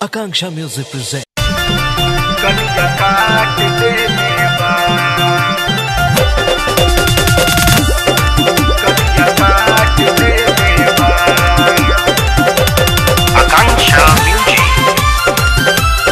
Akanksha Music presents. कलिया काट देने बा कलिया काट देने बा आकांक्षा म्यूजिक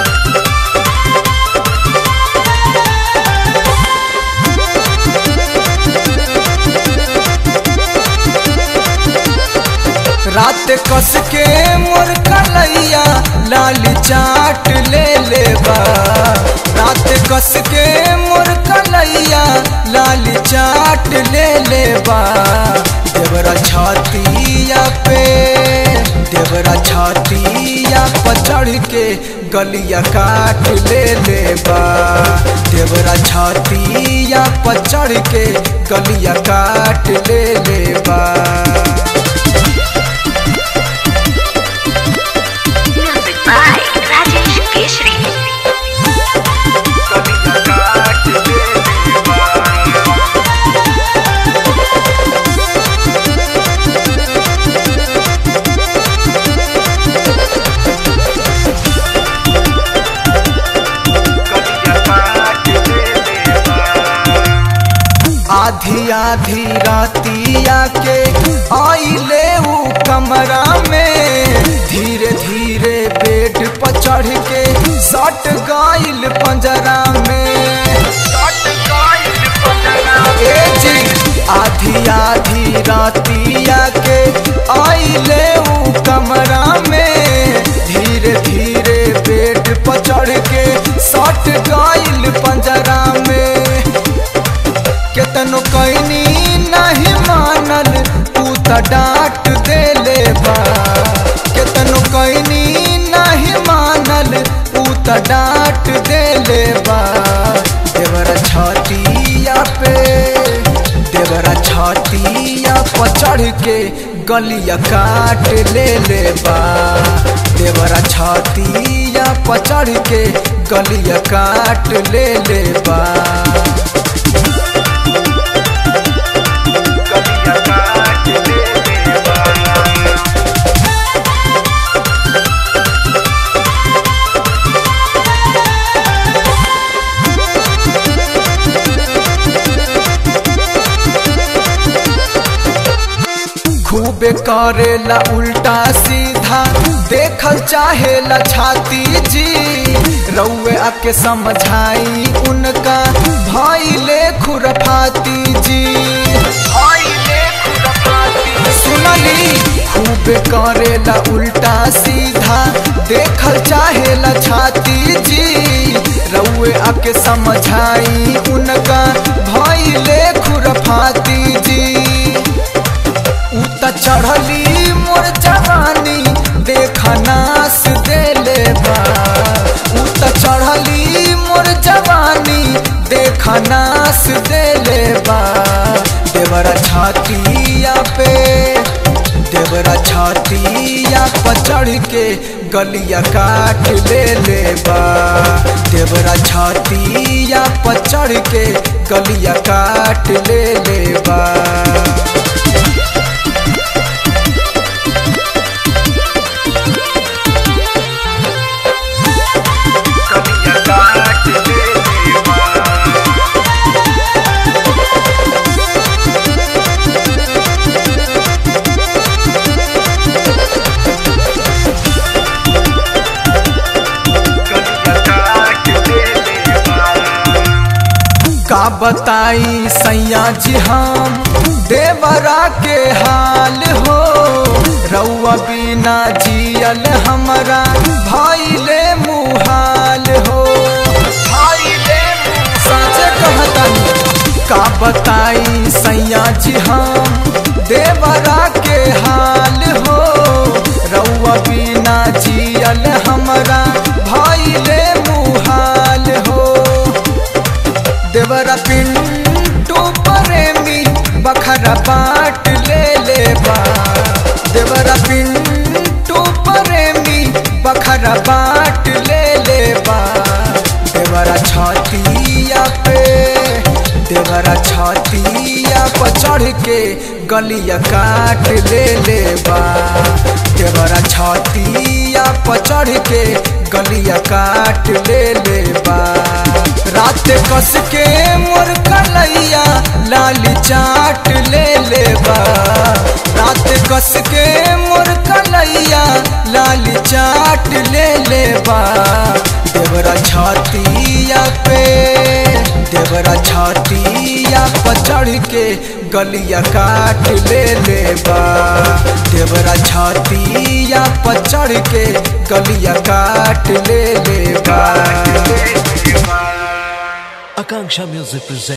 रात कस के मोर कलैया लाल चाट ले ले बा रात कस के मोर कलैया लाल चाट ले ले बा देवरा छातिया पे देवरा छातिया पर चढ़ के गलिया काट ले ले बा देवरा छातिया पर चढ़ के गलिया काट ले ले बा Music by Rajesh Keshri. कलिया काट देने बा कलिया काट देने बा आधी आधी रातिया के आइले ऊ कमरा में धीरे धीरे बेड पर चढ़ के सट गाइल पंजरा में सट गाइल पटना ए जी आधी आधी रातिया के आइले ऊ कमरा में धीरे धीरे बेड पर चढ़ के सट गाइल पंजरा में केतनो कैनी नहीं मानल तू त डांट दे ले बा केतनो कैनी नहीं मानल तू त डांट दे ले बा देवरा छातिया पे देवरा छातिया पर चढ़ के गलिया काट ले ले बा देवरा छातिया पर चढ़ के गलिया काट ले ले बा कलिया काट देने बा खूबे करेला उल्टा सीधा देखल चाहेला छाती जी रउए आके समझाई उनका भइले खुरफाती जी आइले खुरपाती सुनली खूबे करेला उल्टा सीधा देखल चाहेला छाती जी रउए आके समझाई उनका भइले खुरफाती जी उ त चढ़ली मोर जवानी देखा नास देले बा उ त चढ़ली मोर जवानी देखा नास देले बा देवरा छातिया पे देवरा छातिया पर चढ़ के गलिया काट ले ले बा देवरा छातिया पर चढ़ के गलिया काट ले ले बा कलिया काट देने बा कलिया काट देने बा का बताई सैया जी हम देवरा के हाल हो रउआ बिना जियल हमरा भइले मुहाल हो आइले साचे कहतनी का बताई सैया जी हम देवरा के हाल हो रउआ बिना जियल हमरा भइले मुहाल हो देवरा पिंटू प्रेमी बखरा बाट ले ले बा देवरा पिंटू प्रेमी बखरा बाट ले ले बा देवरा छातिया पे देवरा छातिया पर चढ़ के गलिया काट ले ले बा देवरा छातिया पर चढ़ के गलिया काट ले ले बा रात कस के मोर कलैया लाली चाट ले ले बा रात कस के मोर कलैया लाली चाट ले ले बा देवरा छातिया पे देवरा छातिया पर चढ़ के गलिया काट ले ले बा देवरा छातिया पर चढ़ के गलिया काट ले ले बा Akanksha Music presents.